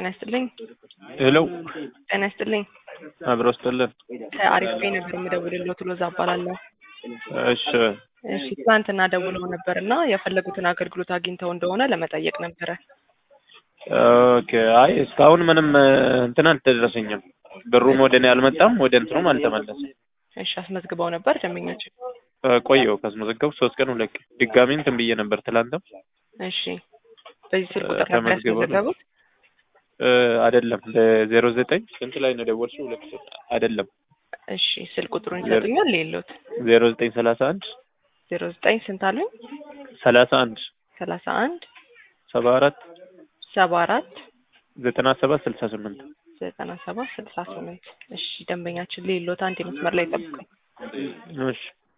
ጤና ይስጥልኝ። ሄሎ ጤና ይስጥልኝ። አብሮ ስጥልን። ከአሪፍ ቤ ነበር የምደውልልዎት ሎዛ እባላለሁ። እሺ እሺ ትናንትና ደውለው ነበር እና የፈለጉትን አገልግሎት አግኝተው እንደሆነ ለመጠየቅ ነበረ። ኦኬ። አይ እስካሁን ምንም እንትን አልተደረሰኝም። ብሩም ወደ እኔ አልመጣም፣ ወደ እንትኑም አልተመለሰም። እሺ አስመዝግበው ነበር ደንበኛችን? ቆየው ካስመዘገብኩ ሶስት ቀን ሁለት ቀን ድጋሚ እንትን ብዬ ነበር ትላንትም። እሺ በዚህ ስልክ ቁጥር ነበር ተመዝግበው ነው። ያስመዘገቡት? አይደለም ለዜሮ ዘጠኝ ስንት ላይ ነው የደወልሽው? ሁለት አይደለም እሺ ስልክ ቁጥሩን ይሰጡኛል? ሌሎት ዜሮ ዘጠኝ ሰላሳ አንድ ዜሮ ዘጠኝ ስንት አሉኝ? ሰላሳ አንድ ሰላሳ አንድ ሰባ አራት ሰባ አራት ዘጠና ሰባት ስልሳ ስምንት ዘጠና ሰባት ስልሳ ስምንት እሺ ደንበኛችን ሌሎት አንድ መስመር ላይ ጠብቁኝ። እሺ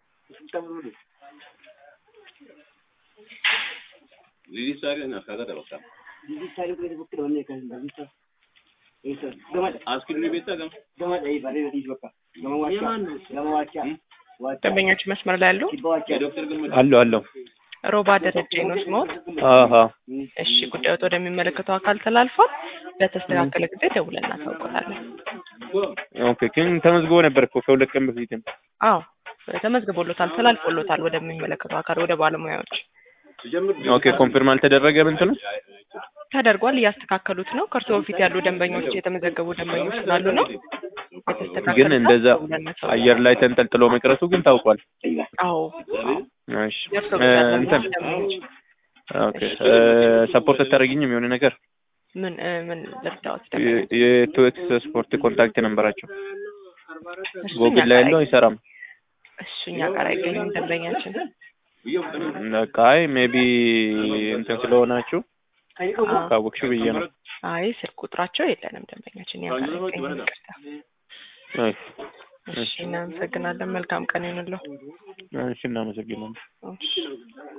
ደንበኛችን መስመር ላይ አሉ? አለው አለው ሮባ ደረጀ ነው ስሞት? አሀ እሺ ጉዳዮት ወደሚመለከተው አካል ተላልፏል። በተስተካከለ ጊዜ ደውለን እናሳውቆታለን። ኦኬ ግን ተመዝግቦ ነበር እኮ ከሁለት ቀን በፊትም አዎ ተመዝግቦሎታል፣ ተላልፎሎታል ወደሚመለከተው አካል ወደ ባለሙያዎች ኦኬ ኮንፊርም አልተደረገም እንትኑ ተደርጓል። እያስተካከሉት ነው። ከእርሶ በፊት ያሉ ደንበኞች የተመዘገቡ ደንበኞች ስላሉ ነው የተስተካከለ ግን እንደዛ ደውለን እናሳውቃለን። አየር ላይ ተንጠልጥሎ መቅረቱ ግን ታውቋል። አዎ እሺ የእርሶ እ ብቻ ያሉ እንትን ደንበኞች ኦኬ ሰፖርት አታደርጊኝም የሆነ ነገር ምን እ ምን ልርዳዎት? ደንበኞች የቱዌክስ ስፖርት ኮንታክት ነበራቸው እሱ እኛ ጎግል ላይ ጋር ያለው አይሰራም። እሱ እኛ ጋር አይገኝም ደንበኛችን። በቃ አይ ሜቢ እንትን ስለሆናችሁ አዎ። ካወቅሽው ብዬ ነው። አይ ስልክ ቁጥራቸው የለንም ደንበኛችን እኛ ጋር አይገኝም። ይቅርታ። እሺ እሺ እናመሰግናለን። መልካም ቀን ይሁንልዎ። እሺ እናመሰግናለን። እሺ